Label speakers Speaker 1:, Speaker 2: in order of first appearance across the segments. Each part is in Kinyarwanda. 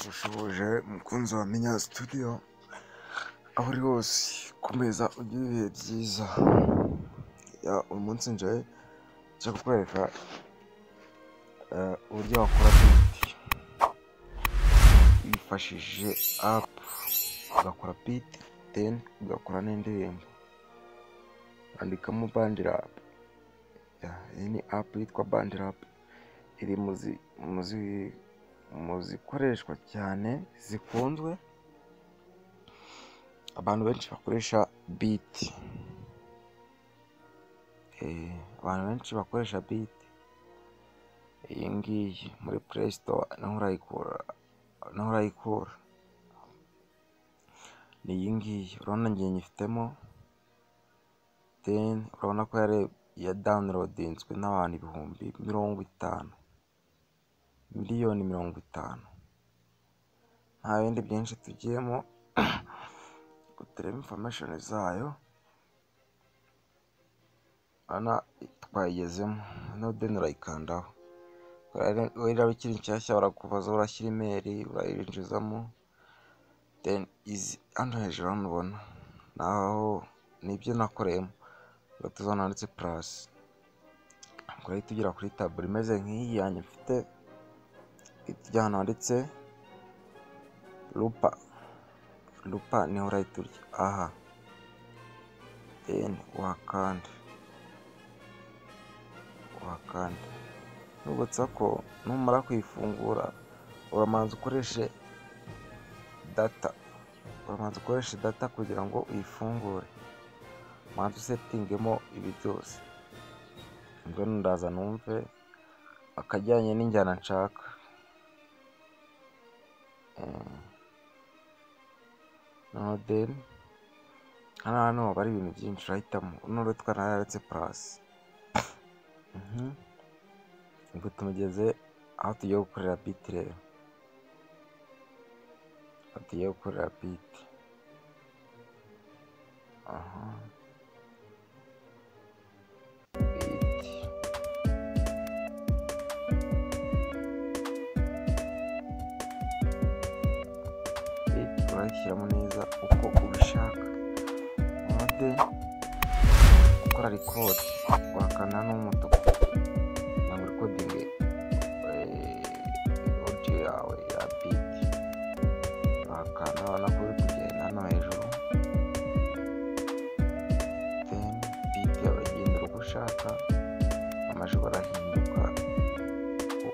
Speaker 1: Ushoje umukunzi wa Minya Studio, aho uri hose komeza ugire ibihe byiza, uyu munsi nje nje kukwereka uburyo wakora biti wifashishije apu, ugakora biti deni ugakora n'indirimbo, andikamo bandirapu, iyi ni apu yitwa bandirapu, iri mu zikoreshwa cyane zikunzwe, abantu benshi bakoresha biti, abantu benshi bakoresha biti, iyi ngiyi muri pureyi sitowa naho urayikura, ni iyi ngiyi, urabona njye nyifitemo, deni urabona ko ya dawunirodinzwe n'abantu ibihumbi mirongo itanu, miliyoni mirongo itanu, nta bindi byinshi tugiyemo, ngo turebe imfomeshoni zayo, urabona twayigezemo, noneho deni urayikandaho, wenda ikiri nshyashya barakubaza urashyira imeri, urayinjizamo, deni izi hano hejuru hano ubona, naho ni ibyo nakoreyemo, urahita uzana handitse purasi, ubwo urahita ugera kuri taburo imeze nk'iyi yanjye mfite, uhita ujya ahantu handitse rupa, rupa niho urahita urya, aha, deni uhakande, uhakande, nibutsa ko numara kuyifungura, uramanza ukoreshe data, uramanza ukoreshe data kugira ngo uyifungure, umanze usetingemo ibi byose, ubwo ndaza numve akajyanye n'injyana nshaka, noneho deni hano hano haba hari ibintu byinshi urahitamo, uno rutwa nararetse purasi, ubwo tumugeze aho tugiye gukorera biti rero, aho tugiye gukorera biti, aha, biti. Biti urayishyiramo neza uko ubishaka, mode gukora rikodi, wakanda n'umutuku ntabwo rikodingi odiyo yawe ya biti, wakanda urabona ko uri kugenda hano hejuru, deni biti yawe uragenda uko ushaka, amajwi arahinduka,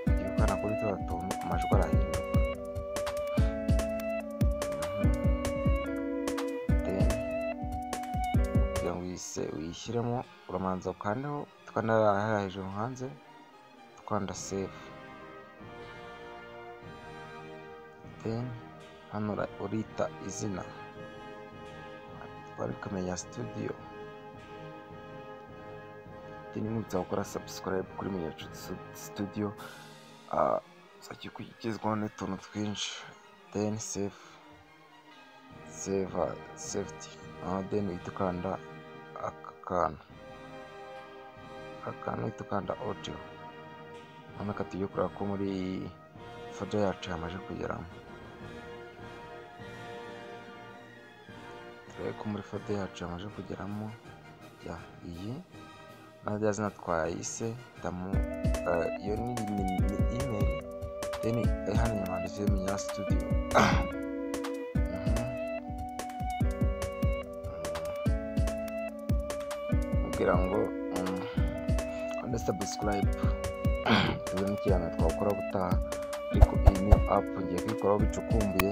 Speaker 1: igihe ukanda kuri turiya tuntu amajwi arahinduka, deni kugira ngo uyishyiremo uramanza ukandeho, ukanda hariya hejuru hanze, ukanda sefu, deni hano urita izina, wandika Menya Studio, deni nibutsa gukora sabusikarayibu kuri Menya Studio, uzajya ugezwaho n'utuntu twinshi, deni sefu, seva sefuti, noneho deni uhita ukanda aka kantu, aka kantu uhita ukanda odiyo, noneho tugiye kureba ko muri foda yacu yamaze kugeramo, turebe ko muri foda yacu yamaze kugeramo, ya iyi naho rya zina twayise tamu, iyo ni imeri, deni hano inyuma handitse Menya Studio, kugira ngo ukande sabusikarayibu, tuzi n'ikiganiro twakora gutaha, ariko iyi ni apu ngiye kuyikoraho bicukumbuye,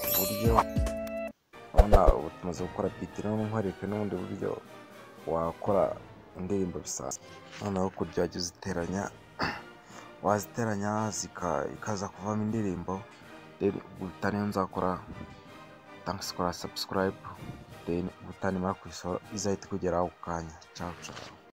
Speaker 1: ku buryo urabona ubu tumaze gukora biti, noneho nkwereke n'ubundi buryo wakora indirimbo bisanzwe, noneho kurya wajya uziteranya, waziteranya ikaza kuvamo indirimbo, deni ubutaha niyo nzakora sabusikarayibu, deni ubutaha nimara kuyisohora izahita ikugeraho ako kanya, cawu cawu.